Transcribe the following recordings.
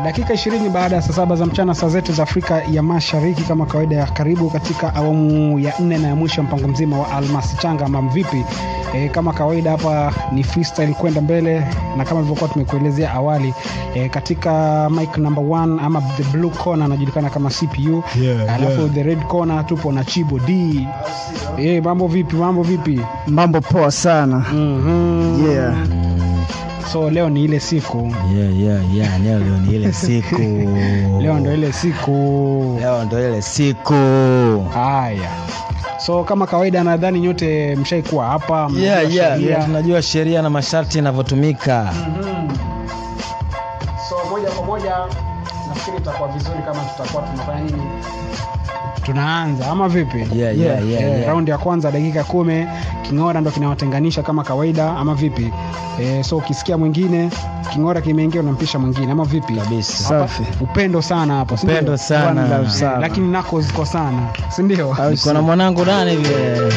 dakika 20 baada ya saa saba za mchana saa zetu za Afrika ya Mashariki, kama kawaida ya karibu katika awamu ya nne na ya mwisho ya mpango mzima wa Almasi Changa ama mvipi. E, kama kawaida hapa ni freestyle kwenda mbele, na kama ilivyokuwa tumekuelezea awali e, katika mic number one ama the blue corner anajulikana kama CPU Yeah, alafu yeah. the red corner tupo na Chibo D. E, mambo vipi? Mambo vipi? Mambo poa sana. Mhm. Yeah. So leo ni ile siku, yeah, yeah, yeah. Leo leo ni ile siku leo ndo ile siku leo ndo ile siku Haya, so kama kawaida, nadhani nyote mshaikuwa hapa mnajua yeah, yeah, sheria. yeah. tunajua sheria na masharti yanavyotumika Mhm. So moja kwa moja nafikiri itakuwa vizuri kama tutakuwa tunafanya nini, tunaanza ama vipi? yeah, yeah, Yeah, yeah, Eh, yeah. raundi ya kwanza dakika kumi king'ora ndo kinawatenganisha kama kawaida ama vipi eh, so ukisikia mwingine king'ora kimeingia unampisha mwingine ama vipi Kabisa. Hapa, Safi. upendo sana hapo si ndio? Upendo sana. One love Eh, sana. lakini nako ziko sana si ndio Au niko na mwanangu nani vile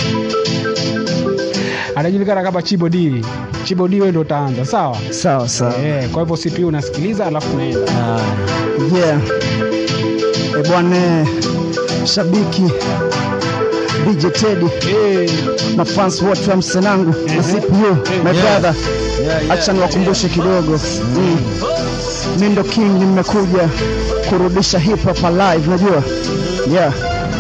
anajulikana kama Chibo D. Chibo D wewe ndo utaanza sawa Sawa sawa. eh, kwa hivyo CPU unasikiliza alafu unaenda Ah, Yeah. E bwana eh, shabiki DJ Teddy, eh, mafans wote wa msenangu na CPU, my Yeah. brother. yeah, yeah. Acha niwakumbushe kidogo. Mm. Mi ndo king nimekuja kurudisha hip hop alive, najua. Yeah.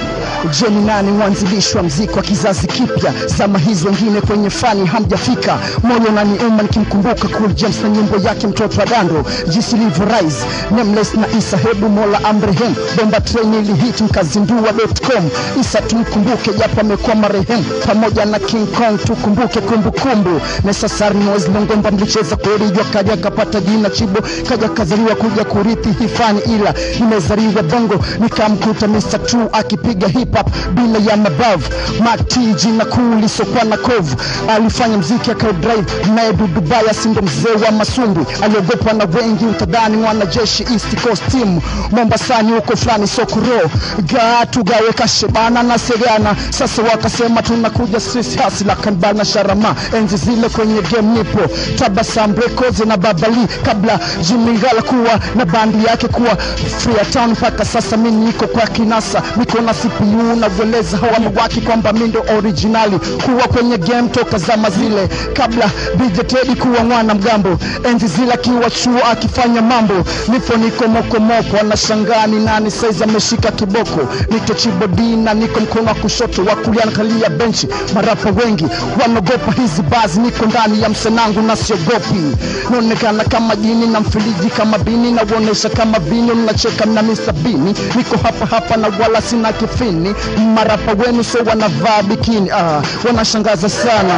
Je, ni nani mwanzilishi wa mziki wa kizazi kipya? Zama hizi wengine kwenye fani hamjafika, moyo naniuma nikimkumbuka Cool James na nyimbo yake mtoto wa dando, jinsi ilivyo rise Nameless na Isa, hebu Mola amrehemu. Bomba train ili hit mkazindua.com. Isa tumkumbuke japo amekuwa marehemu, pamoja na King Kong tukumbuke kumbukumbu. Necessary Noise Longomba mlicheza kweli, jua kaja kapata jina Chibo, kaja kazaliwa kuja kurithi hifani, ila nimezaliwa bongo nikamkuta Mr. True akipiga hip hop bila ya mabavu. Mati jina kuu lisokuwa na kovu, alifanya mziki akau drive naye Dudubaya, sindo mzee wa masumbwi, aliogopwa na wengi, utadhani mwanajeshi East Coast team Mombasani huko fulani sokoro gatu gawe kashebana na segana. Sasa wakasema tunakuja sisi hasila kanbana sharama, enzi zile kwenye game nipo Tabasam Records na Babali, kabla Jimingala kuwa na bandi yake kuwa Freetown. Mpaka sasa mi niko kwa kinasa, niko na CPU na kueleza hawa waki kwamba mi ndo originali kuwa kwenye game toka zama zile, kabla DJ Teddy kuwa mwana mgambo, enzi zile akiwa chuo akifanya mambo, nipo niko mokomoko, anashangaa ni nani saizi ameshika kiboko, niko chibodina, niko mkono wa kushoto, wa kulia nakalia benchi, marapa wengi wanaogopa hizi bazi, niko ndani ya msenangu na siogopi, naonekana kama jini na mfiliji kama bini, nauonesha kama vini, mnacheka na Mr. Bini, niko hapa hapa na wala sina kifini, marapa wenu so wanavaa bikini, ah, wanashangaza sana.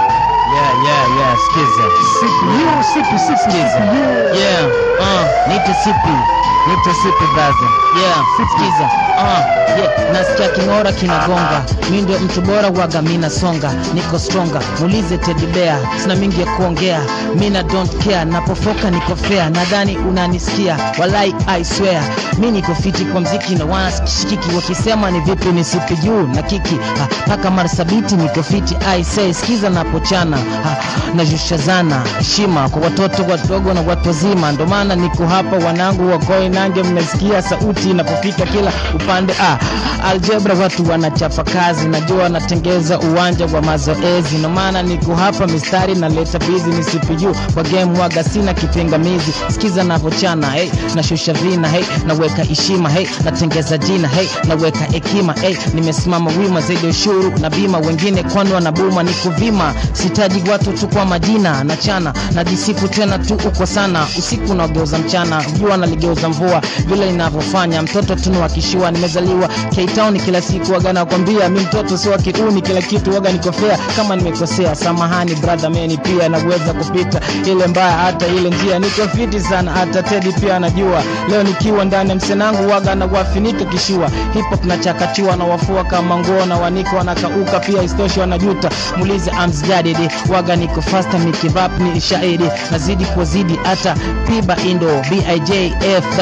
yeah, yeah, yeah. Sikiza. CPU, sipi, sipi, Sikiza. CPU. Yeah, uh, nite sipi nite sipi brother yeah sikiza uh, yeah nasikia king'ora kinagonga mi ndio mtu bora waga mina songa niko stronga muulize Teddy Bear sina mingi ya kuongea mina don't care napofoka niko fair nadhani unanisikia walai I swear mi niko fiti kwa mziki na wanashikiki wakisema ni vipi ni sipi juu na kiki ha, paka marsabiti niko fiti I say sikiza napochana ha, najushazana heshima kwa watoto wadogo na watu wazima ndo maana niko hapa wanangu wakoi nange mnasikia sauti inapofika kila upande ah, aljebra watu wanachapa kazi najua wanatengeza uwanja wa mazoezi ndo maana niko hapa mistari naleta bizi ni CPU kwa game waga sina kipingamizi sikiza navochana hey, nashusha vina hey, naweka heshima hey, natengeza jina hey, naweka hekima hey, nimesimama wima zaidi ya ushuru na bima wengine kwani wanabuma ni kuvima sitaji watu tu kwa majina nachana najisifu tena tu uko sana usiku unaogeuza mchana jua naligeuza mvua vile inavyofanya mtoto tunuakishiwa nimezaliwa K-Town kila siku waga nakwambia mi mtoto si wa kiuni kila kitu waga nikofea kama nimekosea samahani brother meni pia naweza kupita ile mbaya hata ile njia niko fiti sana hata Teddy pia anajua leo nikiwa ndani ya msenangu waga na wafinika kishua hip hop nachakatiwa na wafua kama nguo na waniko wanakauka pia istoshi wanajuta muulize amsjadidi waga niko faster mikivap ni shahidi nazidi kuzidi hata piba indo bij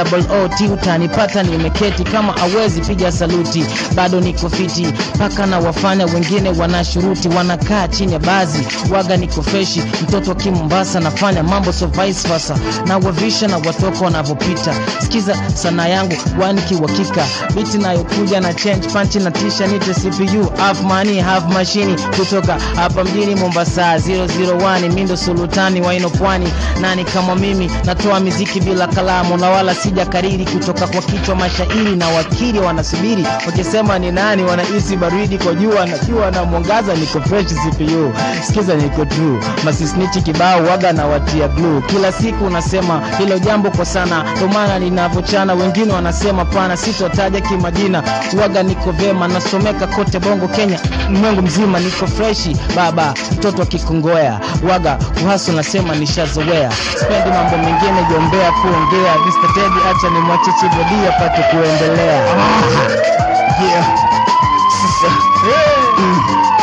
double ot utanipata nimeketi kama awezi piga saluti bado niko fiti mpaka na wafanya wengine wanashuruti wanakaa chini ya bazi waga niko freshi mtoto wa kimombasa nafanya mambo so vice versa na wavisha na watoka wanavyopita sikiza sana yangu wani kiwakika biti nayokuja na change panchi na tisha nite cpu half money half mashini kutoka hapa mjini mombasa 001 mindo sulutani waino pwani nani kama mimi natoa miziki bila kalamu na wala sija kariri kutoka kwa kichwa mashairi na wakili wanasubiri wakisema ni nani wanahisi baridi kwa jua na jua na mwangaza niko fresh cpu sikiza niko true masisnichi kibao waga na watia blue kila siku unasema hilo jambo kwa sana ndo maana ninavyochana wengine wanasema pana sitotaja kimajina waga niko vema nasomeka kote bongo kenya mwengu mzima niko freshi baba mtoto akikongoya waga uhasu nasema nishazoea spendi mambo mengine jombea kuongea Mr. Teddy acha ni mwachichi bodi apate kuendelea yeah. Sasa mm.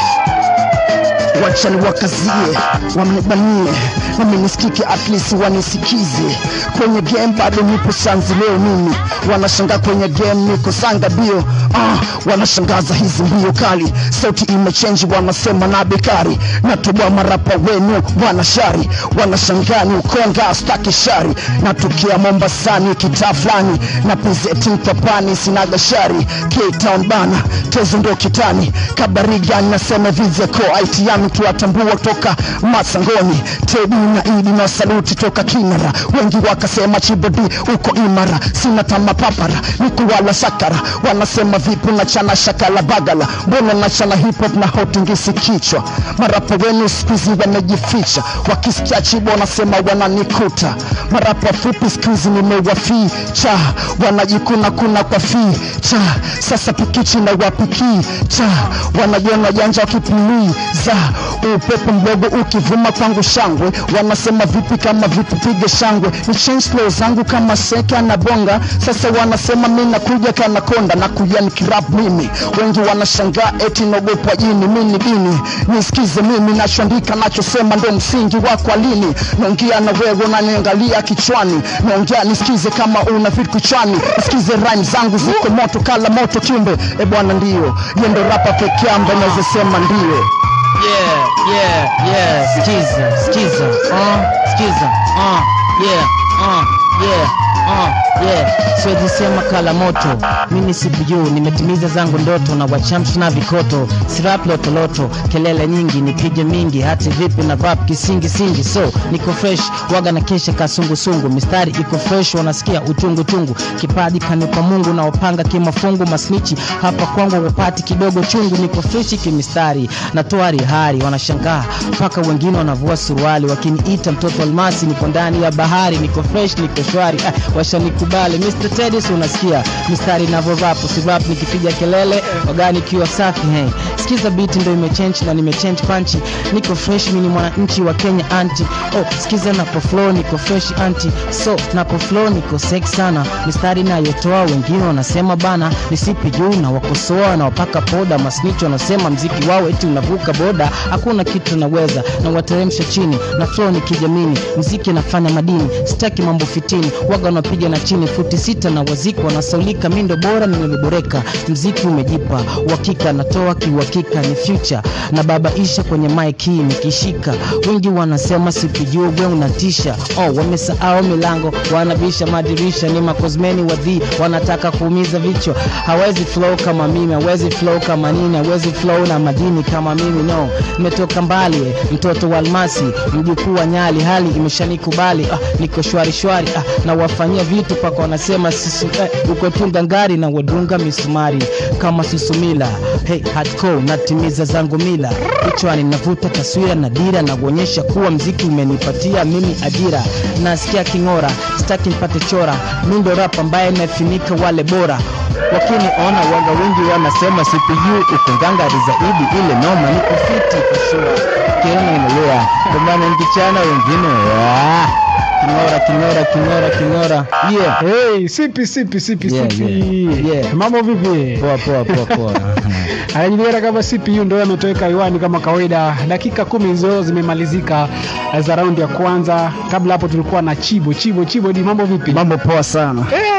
wacha niwakazie wamnibanie nami nisikike at least wanisikize kwenye game bado nipo shanzi leo mimi wanashangaa kwenye game niko sanga bio ah, wanashangaza hizi mbio kali sauti imechenji wanasema na bekari natoboa marapa wenu wanashari wanashangaa ni ukonga staki shari natokea mombasani kitaa fulani na pizeti mpapani sinaga shari K-Town bana tezo ndo kitani kabarigani nasema vizeko aitiami tuwatambua toka masangoni tebu na idi na saluti toka kinara wengi wakasema chibodi uko imara sina tama papara nikuwala sakara wanasema vipu na chana shakala bagala mbona na chana hip hop na hotingisi kichwa marapa wenu skuizi wamejificha wakisikia chibo wanasema wananikuta marapa fupi skuizi nimewaficha wanajikuna kuna kwa ficha sasa pikichi na wapiki cha wanajiona janja wakipuliza upepo mdogo ukivuma kwangu shangwe wanasema vipi kama vipi pige shangwe ni change flow zangu kama seka na bonga sasa wanasema mi nakuja kana konda na kuja nikirap mimi wengi wanashangaa eti naogopwa jini mi ni dini nisikize mimi nachoandika nachosema ndo msingi wako alini naongea na wewe unaniangalia kichwani naongea nisikize kama una vitu kichwani nisikize rhyme zangu ziko moto kala moto kiumbe e bwana ndio yendo rapa peke yangu naweza sema ndio yeah, yeah, yeah. Skiza, skiza, uh, skiza, uh, yeah, uh, yeah, uh, yeah. Siwezi sema kala moto, mimi si bujuu, nimetimiza zangu ndoto na wachamshi na vikoto, sirap lotoloto, kelele nyingi nipige mingi, hati vipi na rap kisingi singi, so niko fresh, waga na kesha kasungusungu, mistari iko fresh, wanasikia uchungu chungu, kipaji kanipa Mungu na wapanga kimafungu, masnichi hapa kwangu wapati kidogo chungu, niko fresh kimistari, natoa rihari, wanashangaa mpaka wengine wanavua suruali, wakiniita mtoto almasi, niko ndani ya bahari, niko fresh, niko shwari, ah, washanikubali Mr. Teddy, si unasikia mistari navyo rap, si rap nikipiga kelele, waga nikiwa safi, hey. Sikiza beat ndo imechange na nimechange panchi, niko fresh, mimi ni mwananchi wa Kenya anti, oh, sikiza napo flow, niko fresh anti, so napo flow niko sex sana, mistari nayotoa wengine wanasema bana nisipi juu na wakosoa na wapaka poda, masnicho wanasema mziki wao eti unavuka boda, hakuna kitu naweza na wateremsha chini na flow ni kijamini, mziki nafanya madini, sitaki mambo fitini, waga wanapiga na chini futi sita na waziko wanasaulika, mi ndo bora nimeboreka, mziki umejipa uhakika, natoa kiuhakika, ni future na babaisha kwenye mic hii nikishika, wengi wanasema sipijuu gwe unatisha, oh, wamesahau milango, wanabisha madirisha, ni makozmeni wadhi, wanataka kuumiza vichwa, hawezi flow kama mimi, hawezi flow kama nini, hawezi flow na madini kama mimi, no, nimetoka mbali, eh, mtoto wa almasi, mjukuu wa nyali, hali imeshanikubali, ah, niko shwari shwari, ah, na wafanyia vitu paka wanasema sisu, eh, uko tunga ngari na wadunga misumari kama susumila, hey, hardcore natimiza zangu mila, kichwani navuta taswira na dira na kuonyesha kuwa mziki umenipatia mimi ajira, nasikia king'ora, sitaki nipate chora, mi ndo rap ambaye nafinika wale bora wakiniona waga wengi wanasema CPU uko ngangari zaidi, ile noma niko fiti kwa sure, kiona inalea ndio maana nkichana wengine ah, king'ora king'ora king'ora king'ora yeah. Hey, sipi sipi sipi Yeah, sipi yeah, yeah. mambo vipi Poa poa poa poa. anajulikana kama CPU ndio ametoweka hewani kama kawaida. Dakika kumi hizo zimemalizika eh, za raundi ya kwanza. Kabla hapo tulikuwa na Chibo Chibo Chibo, di mambo vipi? mambo poa sana Eh,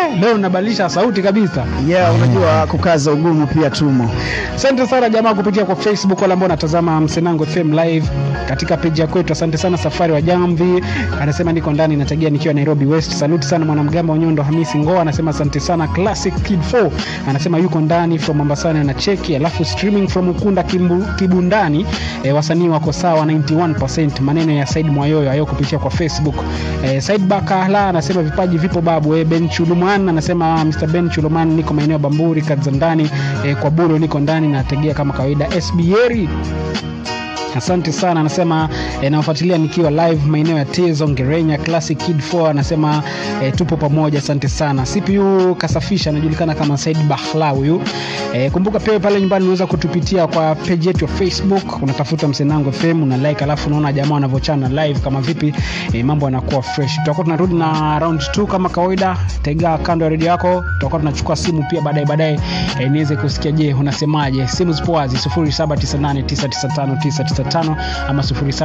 eh, leo nabadilisha sauti kabisa yeah unajua kukaza ugumu pia tumo asante sana jamaa kupitia kwa facebook wale ambao wanatazama msenango fm live katika peji ya kwetu asante sana safari wa jamvi anasema niko ndani nategea nikiwa nairobi west saluti sana mwanamgamba wa nyondo hamisi ngoa anasema asante sana classic kid 4 anasema yuko ndani from mombasani na cheki alafu streaming from ukunda Kimbu, kibundani e, wasanii wako sawa 91 maneno ya said mwayoyo hayo kupitia kwa facebook e, said bakala anasema vipaji vipo babu e, ben chuluman anasema mr ben chuluman niko maeneo ya bamburi kadzandani e, kwa buro niko ndani nategea kama kawaida sberi asante sana anasema e, nawafuatilia nikiwa live maeneo ya tezo ngerenya classic kid 4 anasema e, tupo pamoja asante sana cpu kasafisha anajulikana kama said bahla huyu e, kumbuka pia pale nyumbani unaweza kutupitia kwa page yetu ya facebook unatafuta msenango fm una like alafu unaona jamaa wanavyochana live kama vipi e, mambo yanakuwa fresh tutakuwa tunarudi na round 2 kama kawaida tega kando ya redio yako tutakuwa tunachukua simu pia baadaye baadaye e, niweze kusikia je unasemaje simu zipo wazi 0798995995 ama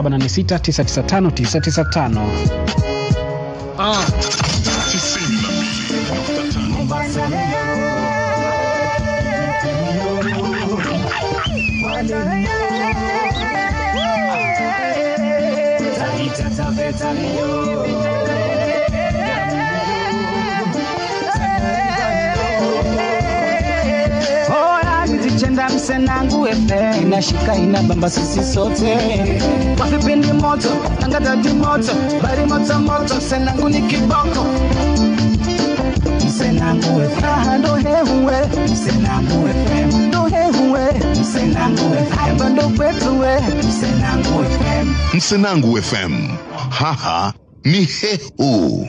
0786995995 Ah. Bora nilichenda msenangu efe inashika inabamba sisi sote kwa vipindi moto tangazaji moto bari moto moto msenangu ni kiboko msenangu efe Ah, ndo hehuwe msenangu efe ndo hehuwe msenangu efe hapa ndo kwetu we msenangu efe Msenangu FM. Haha ni hehu.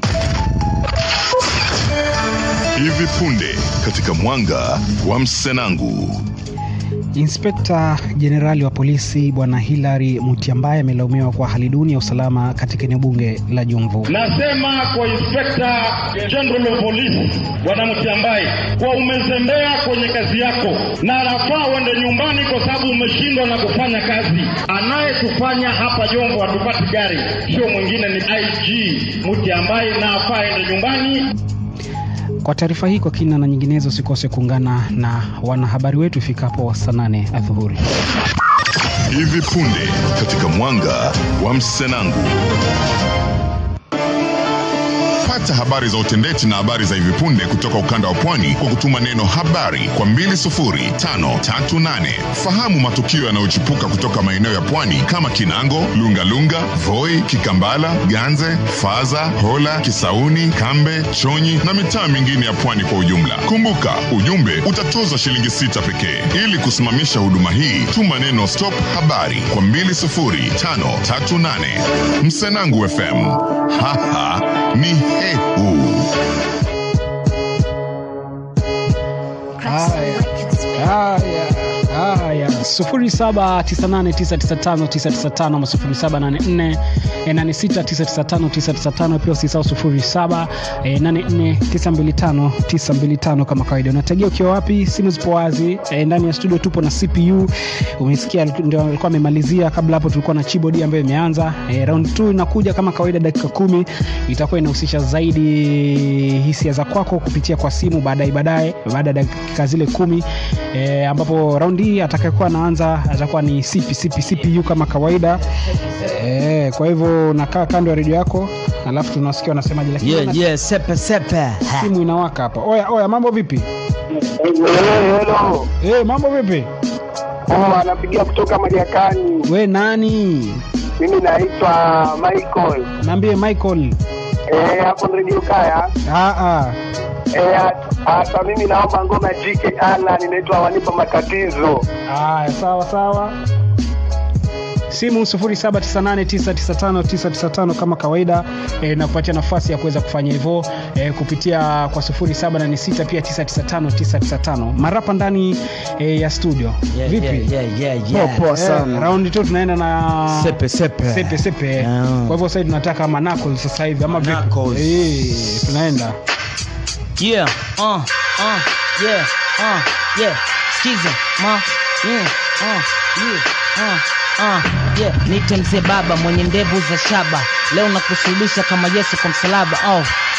Hivi punde katika mwanga wa Msenangu. Inspekta Jenerali wa polisi Bwana Hilary Mutyambaye amelaumiwa kwa hali duni ya usalama katika eneo bunge la Jomvu. Nasema kwa Inspector General of Police Bwana Mtiambai, kwa umezembea kwenye kazi yako na nafaa uende nyumbani kwa sababu umeshindwa na kufanya kazi. Anayetufanya hapa Jomvu hatupati gari sio mwingine ni IG Mtiambai, na afaa ende nyumbani. Kwa taarifa hii kwa kina na nyinginezo, usikose kuungana na wanahabari wetu ifikapo saa nane adhuhuri. Hivi punde katika mwanga wa Msenangu. Pata habari za utendeti na habari za hivi punde kutoka ukanda wa pwani kwa kutuma neno habari kwa 20538. Fahamu matukio yanayochipuka kutoka maeneo ya pwani kama Kinango, Lungalunga, Voi, Kikambala, Ganze, Faza, Hola, Kisauni, Kambe, Chonyi na mitaa mingine ya pwani kwa ujumla. Kumbuka, ujumbe utatozwa shilingi sita pekee. Ili kusimamisha huduma hii, tuma neno stop habari kwa 20538. Msenangu FM. Haha ni hehu. Haya, haya, sufuri saba tisa nane tisa tisa tano tisa tisa tano ama sufuri saba nane nne eh, nane sita tisa tisa tano tisa tisa tano pia usisahau sufuri saba eh, nane nne tisa mbili tano tisa mbili tano kama kawaida. Unategea ukiwa wapi? Simu zipo wazi eh, ndani ya studio tupo na CPU. Umesikia ndio alikuwa amemalizia. Kabla hapo tulikuwa na keyboard ambayo imeanza eh, round 2 inakuja kama kawaida, dakika kumi itakuwa inahusisha zaidi hisia za kwako kupitia kwa simu baadaye baadaye baada ya dakika zile kumi e, ambapo raundi hii atakayekuwa anaanza atakuwa ni CP, CP, CPU kama kawaida e, kwa hivyo unakaa kando ya redio yako alafu tunasikia wanasemaje, lakini Yeah, wana- yeah, sepe sepe. Ha. simu inawaka hapa. Oya, oya, mambo vipi? Hello. E, mambo vipi? Oh, anapigia kutoka Mariakani. We nani? Mimi naitwa Michael. Naambie Michael. Eh, hapo Radio Kaya. Ah, ah. Eh, hata mimi naomba ngoma ya GK Alan inaitwa wanipa matatizo. Haya, sawa sawa. Simu 0798995995 kama kawaida e, nakupatia nafasi ya kuweza kufanya hivyo e, kupitia kwa 0786 pia 995995 marapa ndani e, ya studio. Yeah, Vipi? yeah, yeah, yeah, Poa, yeah. poa Eh, sana raundi tu tunaenda na Sepe sepe. sepe sepe. Yeah. Kwa hivyo sasa tunataka manako sasa hivi ama vipi? Knuckles. Eh, tunaenda. Yeah, uh, uh, yeah, uh, yeah. Skiza, ma, yeah, uh, yeah, uh, uh, yeah. Nite mzee baba mwenye ndevu za shaba, leo nakusulubisha kama Yesu kwa msalaba. Oh,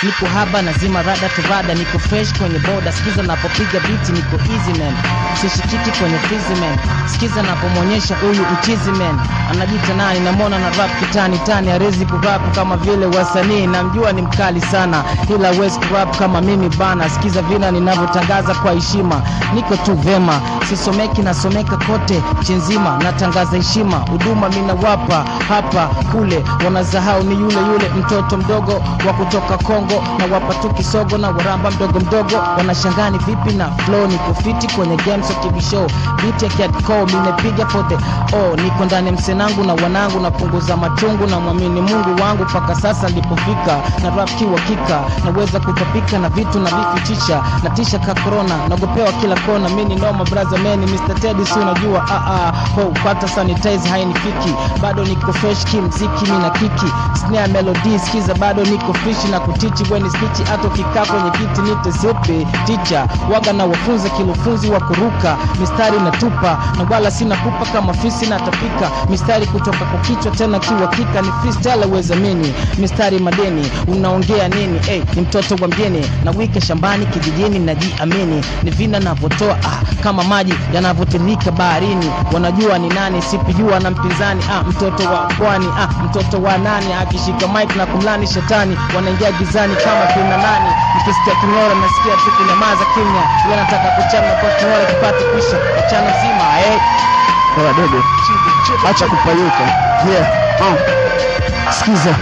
niko haba nazima rada turada niko fresh kwenye boda skiza napopiga biti niko easy man sishikiki kwenye fizi man skiza napomwonyesha huyu uchizi man anajita nani namwona na rap kitani tani arezi kurap kama vile wasanii namjua ni mkali sana ila wezi kurap kama mimi bana skiza vina ninavyotangaza kwa heshima niko tu vema sisomeki nasomeka kote chinzima natangaza heshima huduma minawapa hapa kule wanasahau ni yule yule mtoto mdogo wa kutoka kongo na wapa tu kisogo na waramba mdogo mdogo wanashangani vipi na flow niko fiti kwenye games of tv show beat ya Cat Cole minepiga pote oh niko ndani ya msenangu na wanangu napunguza machungu na mwamini mungu wangu mpaka sasa nilipofika na rap kiwakika naweza kutapika na vitu na vifichicha na tisha ka corona nagopewa kila kona mini noma braza meni Mr. Teddy si unajua ah ah ho pata sanitize hainifiki bado niko fresh kimziki mina kiki snare melody skiza bado niko fishi na kutichi weni spichi hata ukikaa kwenye kiti nite siupi ticha waga na wafunze kilufunzi wa kuruka mistari natupa na wala sina kupa kama fisi na tapika mistari kutoka kwa kichwa tena kiwakika ni freestyle uwezamini mistari madeni unaongea nini hey, ni mtoto wa mjini na wike shambani kijijini najiamini ni vina navyotoa ah, kama maji yanavyotirika baharini wanajua ni nani sipijua na mpinzani ah, mtoto wa pwani ah, mtoto wa nani akishika mike na kumlani shetani wanaingia gizani kama kina nani nikisikia king'ora nasikia tu kunyamaza kimya iwe nataka kuchana kwa king'ora kipate kuisha mchana mzima hey. Bora dogo, acha kupayuka. Yeah, uh. Sikiza,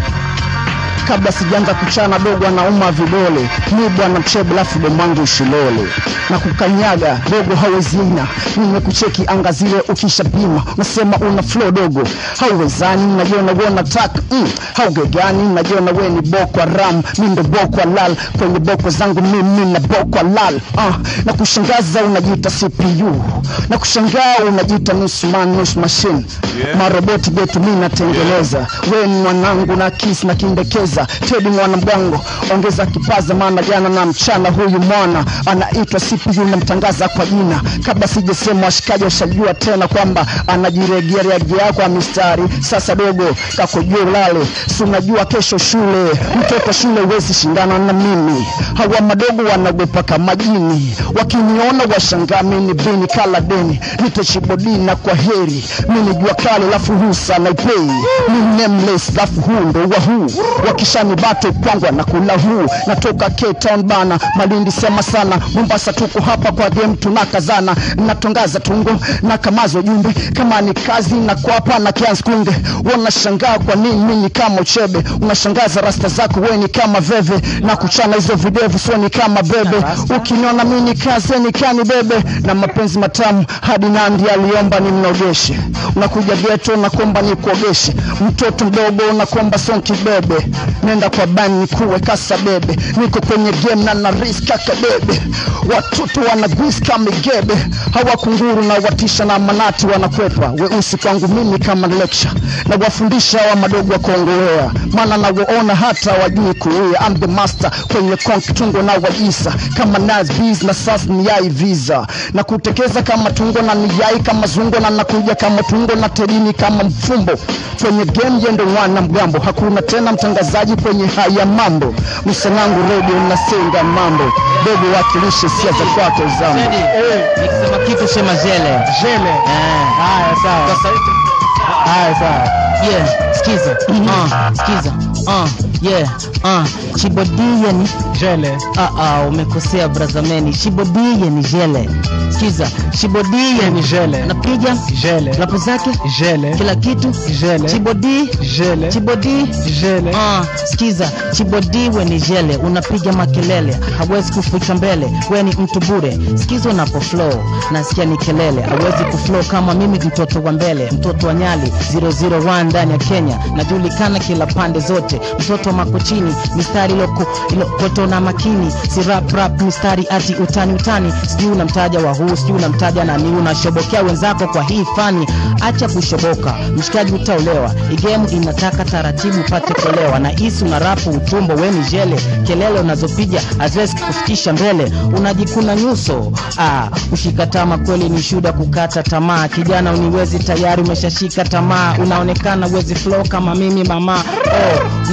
kabla sijaanza kuchana dogo anauma vidole mi bwana mchebe lafu demwangu ushilole na kukanyaga dogo hawezina nimekucheki anga zile ukishapima nasema una flow dogo hauwezani najiona we nataka mm, haugegani najiona we ni boko ram mi ndo boko lal kwenye boko zangu mimi na boko lal uh, na kushangaza unajiita cpu na kushangaa unajiita nusu man nusu machine yeah. maroboti getu mi natengeneza we ni mwanangu na kisi na kindekeza tedi mwana mgango ongeza kipaza maana jana na mchana huyu mwana anaitwa cpu namtangaza kwa jina kabla sijasema washikaji washajua tena kwamba anajiregearegea kwa mistari sasa dogo kakojua ulale si unajua kesho shule mtoto shule huwezi shindana na mimi hawa madogo wanagopa kama jini wakiniona washangaa mini bini kala deni nitachibodina kwa heri mini jua kale lafu husa naipei mi nameless lafu huu ndo wa huu wakishani bato kwangwa na kula huu natoka Cape Town bana malindi sema sana mombasa tuko hapa kwa game tunakazana natongaza tungo na kamazo jumbe kama ni kazi na kwapa na kianzi kunge wanashangaa kwa nini mimi kama uchebe unashangaza rasta zako wewe ni kama veve na kuchana hizo videvu sio ni kama bebe ukiniona mimi kaze ni kani bebe na mapenzi matamu hadi nandi aliomba ni mnogeshe unakuja geto na kuomba ni kuogeshe mtoto mdogo unakuomba sonki bebe nenda kwa bani kuwe kasa bebe niko kwenye game na na risk kaka bebe watoto wana gwis kama igebe hawa kunguru na watisha na manati wanakwepa weusi kwangu mimi kama lecture na wafundisha hawa madogo wa kuongowea maana nawaona hata wajui kuia I'm the master kwenye konk tungo na wajisa kama nas bees na sas ni yai visa na kutekeza kama tungo na ni yai kama zungo na nakuja kama tungo na terini kama mfumbo kwenye game yendo wana mgambo hakuna tena mtangazaji kwenye haya mambo msanangu redio nasenga mambo dogo wakilishe sia za kwako zambo Teddy, nikisema kitu sema jele Jele. Eh. Haya sawa. Kwa sauti Haya sawa. yeah skiza uh, skiza uh, yeah uh, chibodie ni Jele. ah, ah, umekosea brazameni shibodie ni jele skiza shibodie Ni jele. napiga Jele. lapo zake Jele. kila kitu Jele. chibodi Jele. chibodi Jele. Ah, skiza chibodiwe ni jele unapiga makelele hawezi kuficha mbele we ni mtu bure skiza unapo flow nasikia ni kelele hawezi kuflow kama mimi mtoto wa mbele mtoto wa nyali 001 ndani ya kenya najulikana kila pande zote mtoto wa makochini mistari iloko ilokoto na makini si rap rap mistari ati utani utani sijui unamtaja wa huu sijui unamtaja nani unashobokea wenzako kwa hii fani acha kushoboka mshikaji utaolewa igemu inataka taratibu upate kuelewa na isi una rapu utumbo weni jele kelele unazopiga haziwezi kufikisha mbele unajikuna nyuso ah, kushika tama kweli ni shuda kukata tamaa kijana uniwezi tayari umeshashika tamaa unaonekana wezi flow kama mimi mama oh, unavyo flow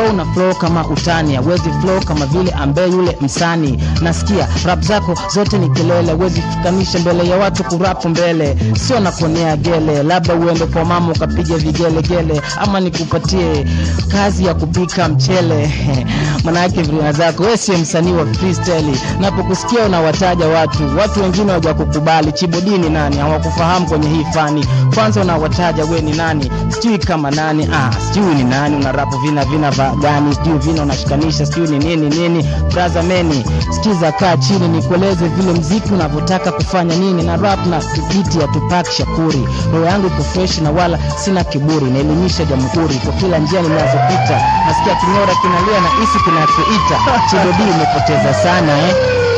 flow una flow kama utani awezi flow kama vile ambaye yule msani nasikia rap zako zote ni kelele wezi fikanisha mbele ya watu kurapu mbele sio nakuonea gele labda uende kwa mama ukapiga vigelegele ama nikupatie kazi ya kupika mchele manake vrina zako we sio msanii wa freestyle napokusikia unawataja watu watu wengine wajakukubali chibodini nani hawakufahamu kwenye hii fani kwanza unawataja we ni nani sijui kama nani ah, sijui ni nani una rapu vina vina va gani sijui vina unashikanisha sijui ni nini nini braza meni sikiza kaa chini nikueleze vile mziki unavyotaka kufanya nini na rap na biti ya tupak shakuri roho yangu iko fresh na wala sina kiburi naelimisha jamhuri kwa kila njia ninazopita nasikia king'ora kinalia na isi kinachoita chibodi imepoteza sana eh?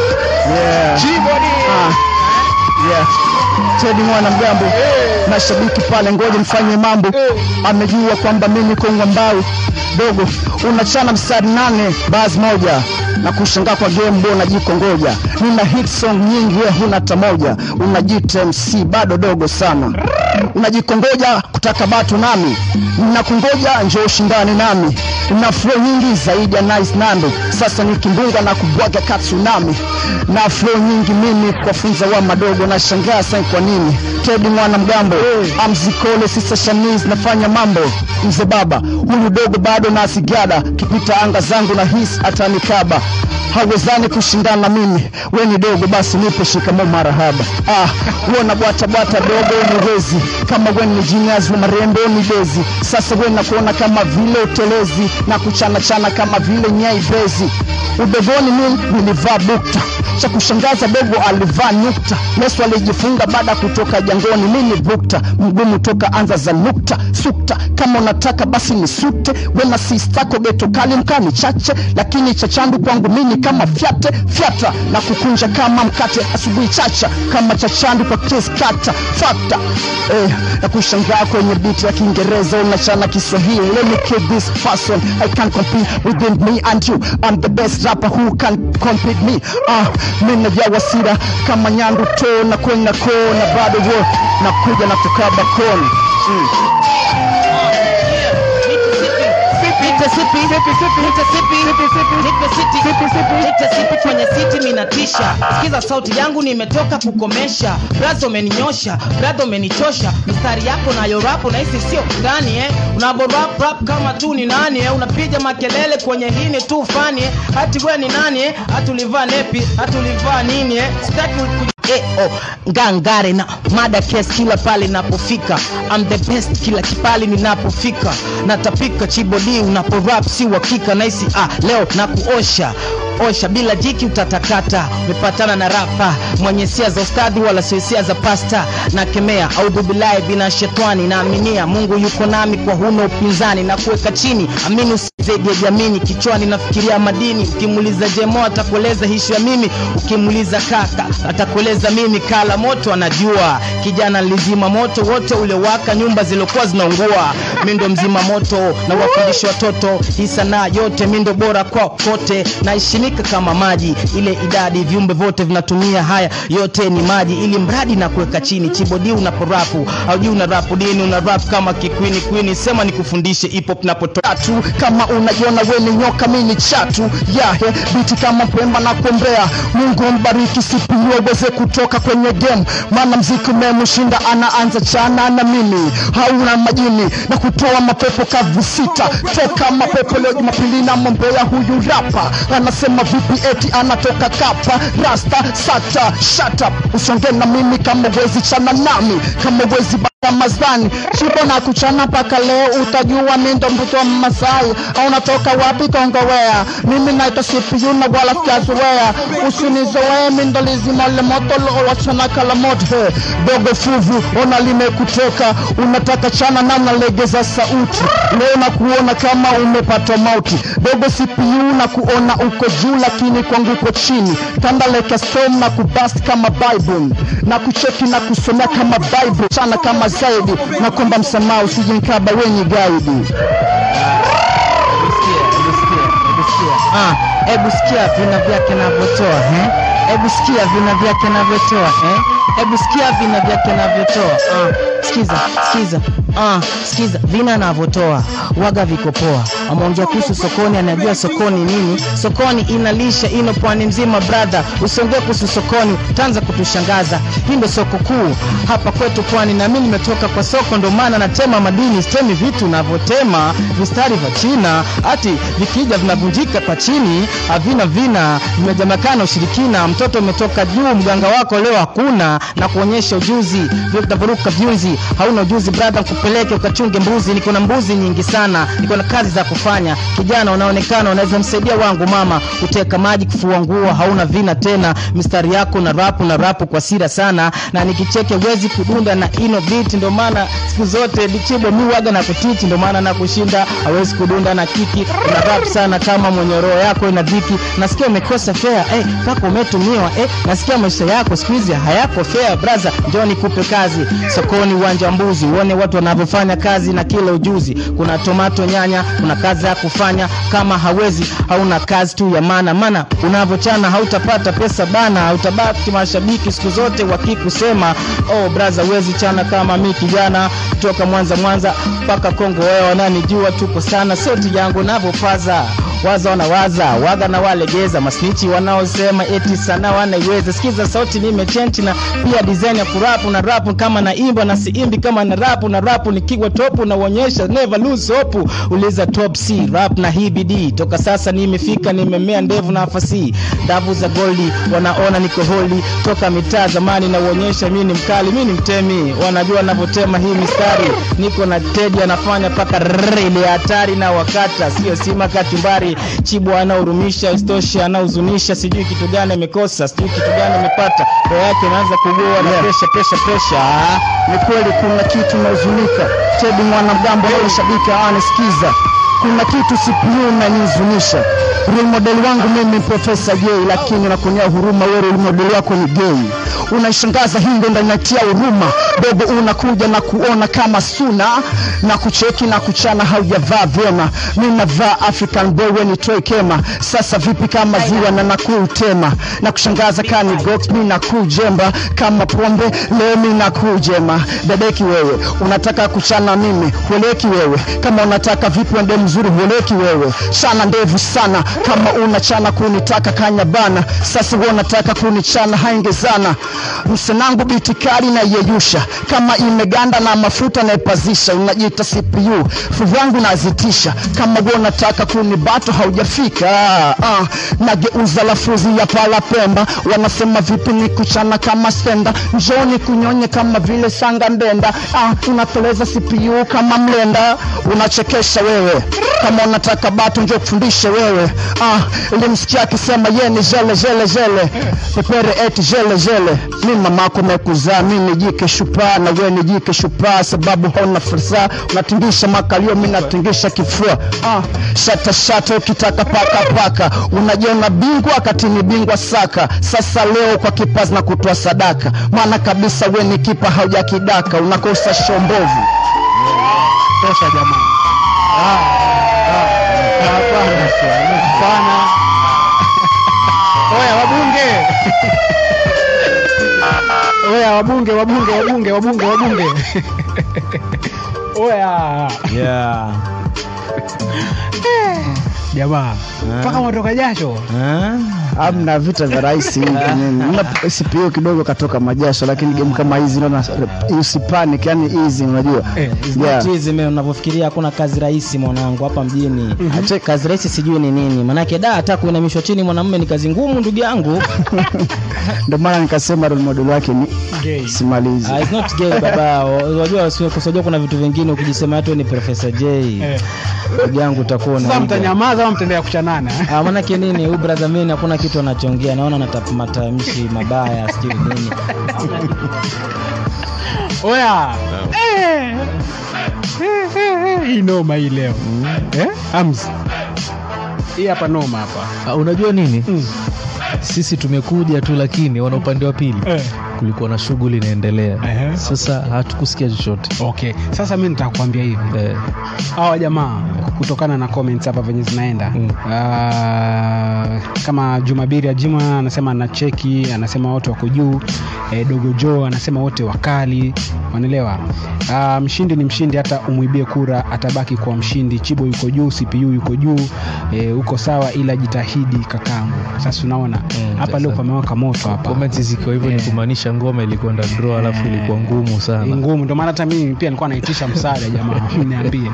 yeah. Ah, yeah. Teddy mwana mgambo mashabiki pale, ngoja mfanye mambo. Amejua kwamba mimi niko ngambau dogo, unachana mstari nane basi moja na kushangaa kwa game bo unajikongoja. Nina hit song nyingi, wewe huna hata moja. Unajiita MC bado dogo sana, unajikongoja kutaka bato nami, nakungoja njoo ushindane nami. Na flow nyingi zaidi ya nice nando, sasa nikimbunga na kubwaga ka tsunami. Na flow nyingi mimi kuwafunza wa madogo, na shangaa sana kwa nini Teddy mwana mgambo amzikole sisa shamiz nafanya mambo mzee baba huyu dogo bado na sigada kipita anga zangu na hisi atanikaba hawezani kushindana na mimi we ni dogo basi nipe shikamo marahaba ah, uona bwata bwata dogo ni wezi kama we ni genius wa marembo ni bezi sasa we nakuona kama vile utelezi na kuchana chana kama vile nyai bezi udogoni mimi nilivaa bukta cha kushangaza dogo alivaa nukta yesu alijifunga baada ya kutoka jangoni mimi bukta mgumu toka anza za nukta sukta kama unataka basi ni sute wena sistako geto kali mkani chache lakini cha chandu kwangu mimi kama fyate fyata na kukunja kama mkate asubuhi chacha kama cha chandu kwa kes kata fakta eh, na kushangaa kwenye biti ya kiingereza unachana kiswahili let me kill this person i can compete within me and you i'm the best rapper who can compete me ah, mina vya wasira kama nyandu to na kwenda ko na bado wo na kuja na kukaba koni mm. nitesipi kwenye siti minatisha sikiza sauti yangu nimetoka kukomesha brazo umeninyosha bradha umenichosha mistari yako nayo rapo nahisi sio ndani eh? unaborap rap kama tu ni nani eh? unapiga makelele kwenye hini tu fani eh? hati we ni nani eh? hati ulivaa nepi hati ulivaa nini eh? sitaki ku- Eh, oh, ngangare na mada kes kila pale napofika I'm the best kila kipali ninapofika natapika chibodi unapo rap si uhakika naisi ah, leo na kuosha osha bila jiki utatakata umepatana na rapa mwenye sia za ustadhi wala sio sia za pasta na kemea audhubilahi bina shetani naaminia mungu yuko nami kwa huna upinzani na kuweka chini amini usizedi ya jamini kichwani nafikiria madini ukimuuliza jemo atakueleza hishu ya mimi ukimuuliza kaka atakueleza mimi kala moto anajua kijana nilizima moto wote uliowaka nyumba ziliokuwa zinaungua mi ndo mzima moto na wafundisha watoto hii sanaa yote mi ndo bora kwa kote naheshimika kama maji ile idadi viumbe vyote vinatumia haya yote ni maji ili mradi na kuweka chini chibodi unaporapu aujui una rapu dini una rap kama kikwini kwini sema nikufundishe hip hop napotoka tatu kama unajiona we ni nyoka mi ni chatu yahe biti kama mpemba na kuombea mungu mbariki sipiwe uweze kutoka kwenye game maana mziki umemshinda anaanza chana na mimi hauna majini na kutoa mapepo kavu sita toka mapepo leo jumapili na mombea huyu rapa anasema vipi eti anatoka kapa rasta sata shut up usonge na mimi kama wezi chana nami kama wezi Ramadhani chipo na kuchana paka leo utajua mi ndo mtoto wa Masai au unatoka wapi Kongowea mimi naitwa CPU na wala sijazoea usinizoee mi ndo lizima le moto lo wachana kala moto He, dogo fuvu ona limekutoka unataka chana na nalegeza sauti leo na kuona kama umepata mauti dogo CPU na kuona uko juu lakini kwangu uko chini tandaleka storm na kubast kama Bible na kucheki na kusomea kama Bible chana kama zaidi na kwamba msamaha usijinkaba wenye gaidi Ah, hebu sikia vina vyake navyotoa eh? hebu sikia vina vyake navyotoa eh? hebu sikia vina vyake navyotoa ah, sikiza sikiza Ah, sikiza vina anavyotoa waga viko poa. Ameongea kuhusu sokoni, anajua sokoni nini. Sokoni inalisha ino pwani mzima brother, usiongee kuhusu sokoni, utaanza kutushangaza. Hii ndo soko kuu hapa kwetu pwani, na mimi nimetoka kwa soko, ndo maana natema madini, sitemi vitu navyotema vistari vya China, ati vikija vinavunjika kwa chini, havina vina, vimejamakana ushirikina. Mtoto umetoka juu, mganga wako leo hakuna, na kuonyesha ujuzi vile utavyoruka vyunzi. Hauna ujuzi brother, kupeleke ukachunge mbuzi. Niko na mbuzi nyingi sana, niko na kazi za kufanya. Kijana unaonekana unaweza msaidia wangu mama, kuteka maji, kufua nguo, hauna vina tena. Mistari yako na rapu na rapu kwa sira sana, na nikicheke wezi kudunda na ino beat, ndo maana siku zote dichibo mi waga na kutiti, ndo maana na kushinda hawezi kudunda na kiki. Una rap sana kama mwenye roho yako ina dhiki, nasikia umekosa fea eh, mpaka umetumiwa eh, nasikia maisha yako siku hizi hayako fair braza, njoo nikupe kazi sokoni, uwanja wa mbuzi, uone watu wanavyofanya kazi na kila ujuzi. Kuna tomato, nyanya, kuna kazi ya kufanya. Kama hawezi hauna kazi tu ya maana, maana unavyochana hautapata pesa bana, hautabaki mashabiki siku zote wakikusema oh braza, wezi chana kama mi kijana kutoka Mwanza Mwanza mpaka Kongo, wewe wananijua tuko sana, sauti yangu navyopaza waza wanawaza waga na walegeza masnichi wanaosema eti sana wanaiweza sikiza sauti nimechenti na pia design ya kurapu na rapu kama naimba na siimbi kama na rapu na rapu nikiwa topu na uonyesha never lose hope uliza top C rap na hii bidii toka sasa nimefika nimemea ndevu na afasi davu za goldi wanaona niko holi toka mitaa zamani na uonyesha mimi ni mkali mimi ni mtemi wanajua navyotema hii mistari niko na Teddy anafanya paka rrrr, ile hatari na wakata sio sima kachumbari chibu anahurumisha istoshi anahuzunisha sijui kitu gani amekosa sijui kitu gani amepata roho yake inaanza kugoa na Yeah. presha presha presha ni kweli kuna kitu nahuzunika tebi mwanamgambo leo shabiki anisikiza kuna kitu CPU nanihuzunisha role model wangu mimi profesa J lakini nakuonea huruma wewe role model wako ni gay unaishangaza hii ndo ndanatia huruma dogo unakuja na kuona kama suna na kucheki na kuchana haujavaa vyema mi navaa african boy we ni toy kema sasa vipi kama ziwa na nakutema na kushangaza kani gox mi nakujemba kama pombe leo mi nakujema dadeki wewe unataka kuchana mimi hueleki wewe kama unataka vipi wende mzuri hueleki wewe chana ndevu sana kama unachana kunitaka kanya bana sasa wewe unataka kunichana haingezana msenangu bitikari na yeyusha kama imeganda na mafuta naipazisha unajiita CPU fuvu yangu nazitisha kama wewe unataka kunibato haujafika ah, nageuza lafuzi ya pala pemba wanasema vipi ni kuchana kama stenda njoni kunyonye kama vile sanga ndenda ah, unateleza CPU kama mlenda unachekesha wewe kama unataka bato njo kufundishe wewe ah, ilimsikia akisema ye ni jele jele jele pepere eti jele jele mi mamako mekuzaa mi ni jike shupaa na we ni jike shupaa sababu hauna fursa unatingisha makalio mi natingisha kifua ah, shata shata ukitaka paka paka unajiona bingwa wakati ni bingwa saka sasa leo kwa kipazi na kutoa sadaka maana kabisa we ni kipa haujakidaka unakosa shombovu tosha jamaa Ah, ah, hapana hapana oya wabunge oya wabunge wabunge wabunge wabunge wabunge oya yeah. jamaa mpaka umetoka jasho ah? amna vita vya rahisi hivi nini. Una CPU kidogo katoka majasho lakini game kama hizi naona usipanic yani easy unajua Eh, it's Yeah. Chizi me unavyofikiria hakuna kazi rahisi mwanangu hapa mjini. Ache kazi rahisi sijui ni nini. Manake da hata kuinamishwa chini mwanamume ni kazi ngumu ndugu yangu. ndio maana nikasema role model wake ni Gay. simalizi Ah, it's not gay baba. Unajua sio kusajua kuna vitu vingine ukijisema tu ni Professor J. Eh. Ndugu yangu utakuwa sasa na mtanyamaza au mtaendelea kuchanana Ah, manake nini huyu brother mimi hakuna kitu anachoongea. Naona anatapa matamshi mabaya sijui nini. oya Eh. Eh, eh, eh, hii noma hii leo eh? Ams. hii hapa noma hapa Uh, unajua nini Mm. sisi tumekuja tu lakini wana upande wa pili eh. kulikuwa na shughuli inaendelea Ehe. sasa hatukusikia chochote okay sasa mi nitakwambia hivi eh, hawa jamaa kutokana na comments hapa venye zinaenda Mm. Ah, kama jumabiri ajima anasema ana cheki anasema wote wako juu e, dogo jo anasema wote wakali wanaelewa Ah, mshindi ni mshindi hata umwibie kura atabaki kuwa mshindi chibo yuko juu cpu yuko juu e, uko sawa ila jitahidi kakangu sasa unaona Mm, hapa leo sasa. pamewaka moto hapa comments zikiwa hivyo ni Eh. kumaanisha ngoma ilikwenda draw alafu ilikuwa ngumu Ni sana ngumu ndio maana hata mimi pia nilikuwa naitisha msaada jamaa niambie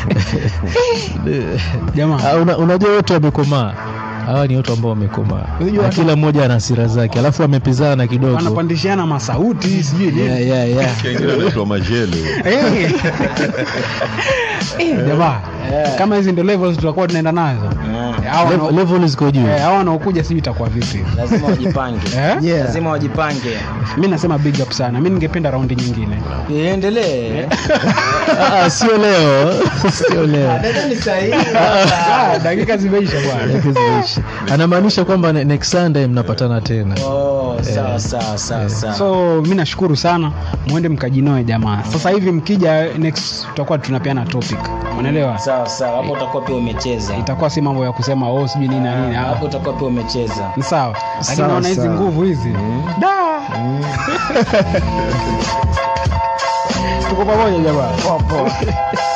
jamaa Ah, una, unajua wote wamekomaa hawa ni watu ambao wamekomaa Unajua Na watu- kila mmoja ana hasira zake alafu wamepizana kidogo wanapandishiana masauti sijui nini yeah, yeah, yeah. Kengine anaitwa majele Eh. Eh, jamaa kama hizi ndio levels tutakuwa tunaenda nazo Hawa Level- wanao- level ziko juu eh, hawa wanaokuja sijui itakuwa vipi lazima wajipange Eh? Yeah. lazima wajipange mi nasema big up sana mi ningependa raundi nyingine iendelee Ah, ah, sio leo sio leo nadhani sahihi Ah, dakika zimeisha bwana Dakika zimeisha. anamaanisha kwamba ne- next sunday mnapatana tena oh sawa sawa sawa sawa so mi nashukuru sana mwende mkajinoe jamaa sasa hivi mkija next tutakuwa tunapeana topic unaelewa sawa sawa hapo utakuwa pia umecheza itakuwa si mambo ya kusema oh sijui nini na nini ah. hapo utakuwa pia umecheza ni sawa lakini Sawa, naona hizi sawa. nguvu hizi da tuko pamoja jamaa